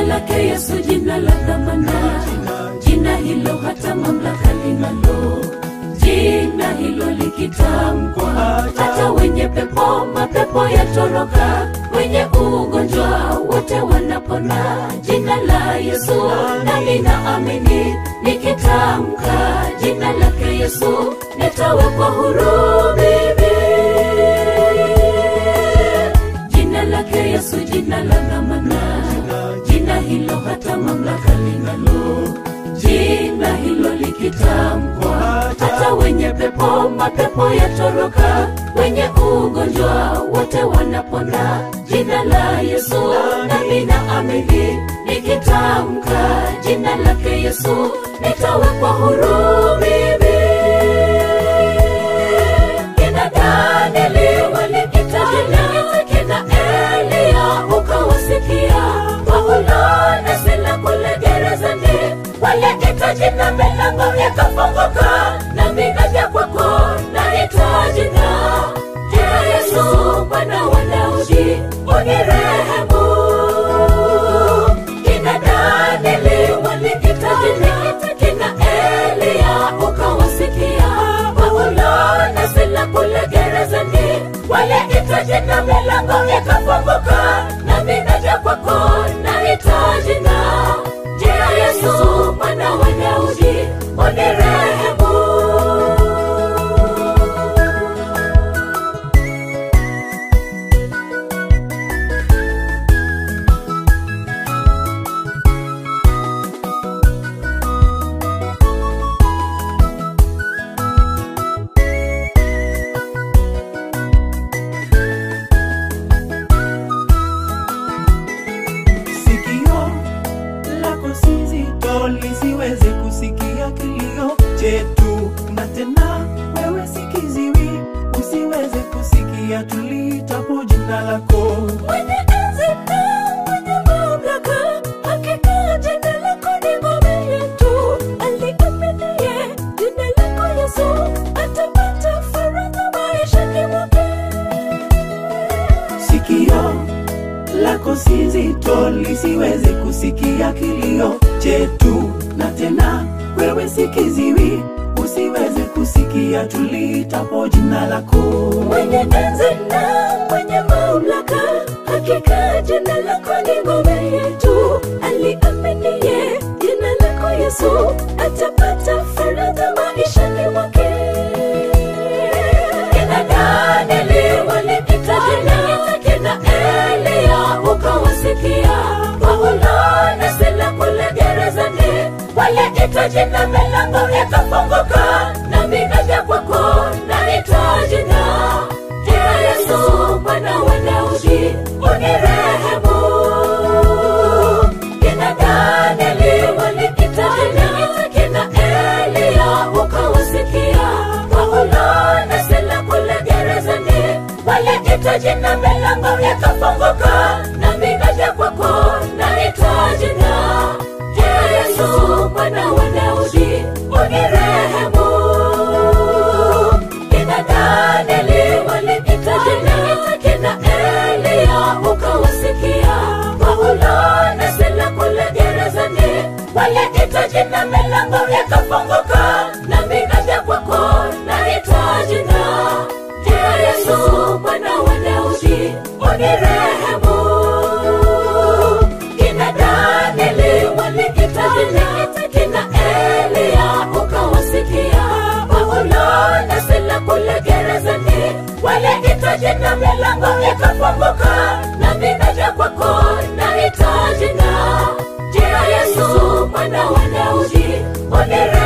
lake Yesu, jina la dhamana, jina hilo hata mamlaka linalo, jina hilo likitamkwa, hata wenye pepo mapepo yatoroka, wenye ugonjwa wote wanapona. Jina la Yesu nami naamini, nikitamka jina lake Yesu nitawekwa huru mimi jina lake Yesu, jina la dhamana, jina hilo hata mamlaka linalo, jina hilo likitamkwa, hata wenye pepo mapepo yatoroka, wenye ugonjwa wote wanapona. Jina la Yesu nami naamini, nikitamka jina lake Yesu nitawekwa huru mimi kina Danieli walikita jina, kina Elia ukawasikia, Paulo na Sila kule gerezani walikita jina, milango ikafunguka, nami naja kwako naita jina jina Yesu, Bwana wa Daudi, unirehemu. Kina Danieli walikita jina, kina Elia ukawasikia, Paulo na Sila kule gerezani waliita jina, milango ikafunguka, nami naja kwako naita jina jina Yesu, Bwana wa Daudi, unirehemu. sikio lako si zito lisiweze kusikia kilio chetu, na tena wewe si kiziwi usiweze kusikia tuliitapo jina lako. Mwenye enzi na mwenye mamlaka, hakika jina lako ni ngome yetu. Aliaminiye jina lako Yesu atapata faraja maishani mwake. Sikio lako si zito lisiweze kusikia kilio chetu, na tena wewe si kiziwi usiweze kusikia tuliitapo jina lako. Mwenye enzi na mwenye mamlaka, hakika jina lako ni ngome yetu. Aliaminiye jina lako Yesu atapata faraja maishani mwake. Kina Danieli walikita jina, kina Elia ukawasikia, Paulo na Sila kule gerezani waliita jina, milango ikafunguka, nami naja kwako naita jina jina Yesu, Bwana wa Daudi, unirehemu. Kina Danieli walikita jina, kina Elia ukawasikia, Paulo na Sila kule gerezani waliita jina, milango ikafunguka, nami naja kwako naita jina jina Yesu, Bwana wa Daudi, unirehemu. Kina Danieli walikita jina, kina Elia ukawasikia, Paulo na Sila kule gerezani waliita jina, milango ikafunguka, nami naja kwako naita jina jina Yesu, Bwana wa Daudi, unirehemu. Kina Danieli walikita jina, kina Elia ukawasikia, Paulo na Sila kule gerezani waliita jina, milango ikafunguka, nami naja kwako naita jina jina Yesu, Bwana wa Daudi, unirehemu.